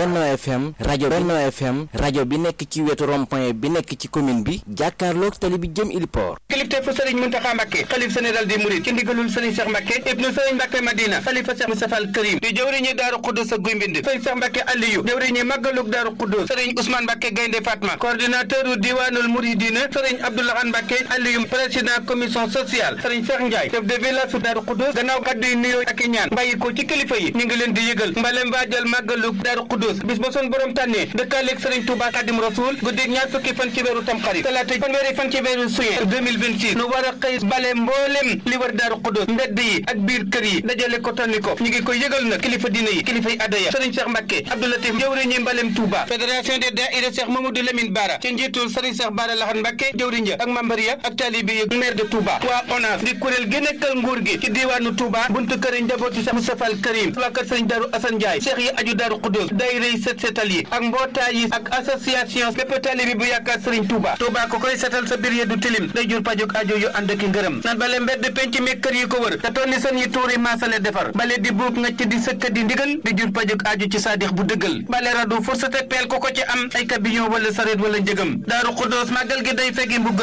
Benno FM rajo Benno FM rajo bi nekk ci wetu rond-point bi nekk ci commune bi jàkkaarloog tali bi jëm Iliport kilifteefu sëriñ Muntaxa Mbàkke xalif général des mourides ci ndigalul sëriñ Cheikh Mbàkke ibnu sëriñ Mbàkke Madina xalifa Cheikh Moustapha al Karim di jëwriñi Daaru Xuddus ak Guy Mbind sëriñ Cheikh Mbàkke Aliyu jëwriñi màggalug Daaru Xuddus sëriñ Ousmane Mbàkke Gaynde Fatma coordinateur u diwaanul Mouridina sëriñ Abdoulahan Mbàkke Aliyu président commission sociale sëriñ Cheikh Ndiaye chef de village su Daaru Xuddus gannaaw kàddu yi nuyoo ak i ñaan bàyyi ko ci kilifa yi ñu ngi leen di yëgal mbalem waajal màggalug Daaru Xuddus bis ba sun borom tànnee dëkkaaleeg sëriñ Touba Xadim Rasul guddeeg ñaar fukki fan ci weeru Tamxarit talaata fanweeri fan ci weeru Suye 2026 nu war a xëy bale mboolem li war Daaru Xuddus mbedd yi ak biir kër yi dajale ko tonni ko ñu ngi koy yëgal nag kilifa diine yi kilifa yi adaya sëriñ Cheikh Mbacke Abdoulatif jëwriñi mbalem Touba fédération des daïra Cheikh Mamadou Lamine Bara ci njiitul sëriñ Cheikh Bara Laxan Mbacke jëwriñ ja ak membre ya ak taalibe yi maire de Touba waa ONAS di kuréel gi nekkal nguur gi ci diwaanu Touba buntu kër njabooti Cheikh Moustapha al Karim waa kër sëriñ Daaru Assane Ndiaye Cheikh yi aju Daaru Xuddus daïra yi set setal yi ak mbootaay yi ak association bépp taalibe bu yaakaar sëriñ Touba Touba ko koy setal sa biir yi du tilim day jur pajuk ajo yu ànd ak ngërëm nan bale mbedd penc mi kër yi ko wër te tonni sën yi tuuri maasale defar bale di buub ngacc di sëkk di ndigal di jur pajuk ajo ci saadix bu dëggal bale radu fursate peel ko ko ci am ay camion wala sareet wala njëgam daaru xuddoos màggal gi day fegi mbuggal